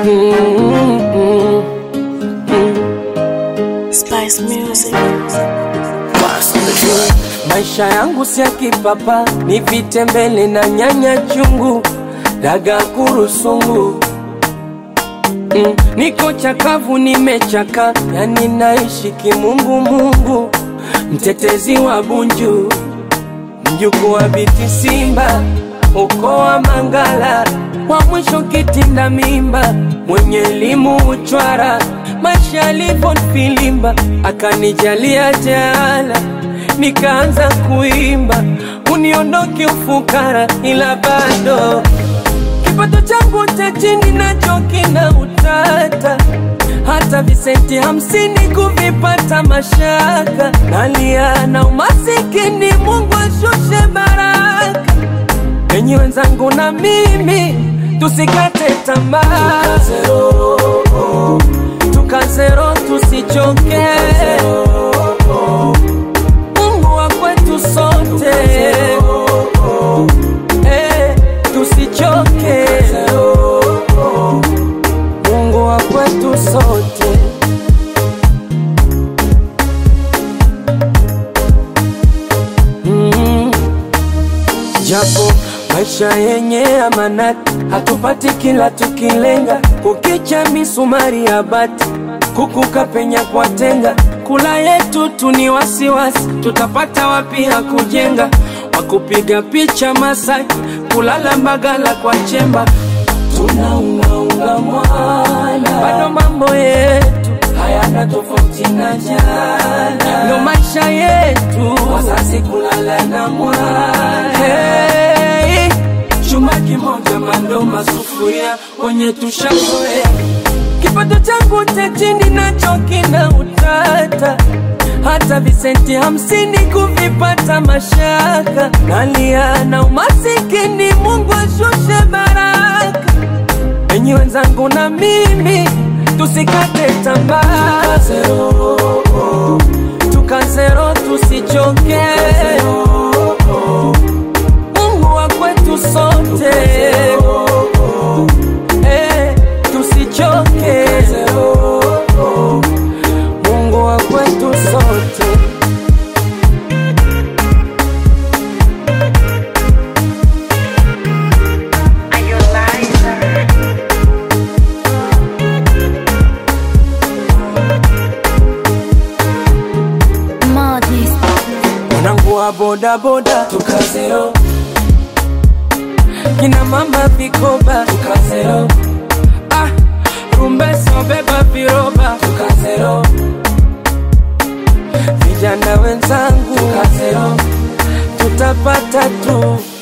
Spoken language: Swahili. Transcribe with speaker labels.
Speaker 1: Spice Music.
Speaker 2: Maisha yangu si ya kipapa, ni vitembele na nyanya chungu, daga kurusungu. Mm, niko chakavu, nimechaka, yani naishi kimungu mungu, mtetezi wa Bunju, mjukuu wa biti Simba, ukoo wa Mangala, wa mwisho kitinda mimba, mwenye elimu uchwara, maisha yalivyo filimba, akanijalia jaala nikaanza kuimba, uniondoke ufukara, ila bado kipato changu cha chini nacho kina utata, hata visenti hamsini kuvipata mashaka, nalia na umasikini, Mungu ashushe baraka. Enyi wenzangu na mimi tusikate tamaa, tukazero, tusichoke Mungu wa kwetu sote eh, tusichoke Mungu wa kwetu sote mm. Japo maisha yenye amanati, hatupati kila tukilenga, kukicha misumari ya bati, kukuka penya kwa tenga, kula yetu tu ni wasiwasi, tutapata wapi ya kujenga, wakupiga picha Masaki, kulala Mbagala kwa chemba, tunaungaunga mwana, bado mambo yetu hayana tofauti na jana, ndo maisha yetu, wazazi kulala na mwana hey, chuma kimoja mando masufuria kwenye tushazoea kipato changu cha chini nacho kina utata, hata visenti hamsini kuvipata mashaka, nalia na umasikini, Mungu ashushe baraka. Enyi wenzangu na mimi tusikate tamaa, tukazero, tusichoke, Mungu wa kwetu sote eh, tusichoke, Mungu wa kwetu sote.
Speaker 1: Modis.
Speaker 2: Mwanangu wa bodaboda tukazero, kina mama vikoba tukazero, ah, rumbeso beba viroba tukazero, vijana wenzangu tukazero, tutapata tu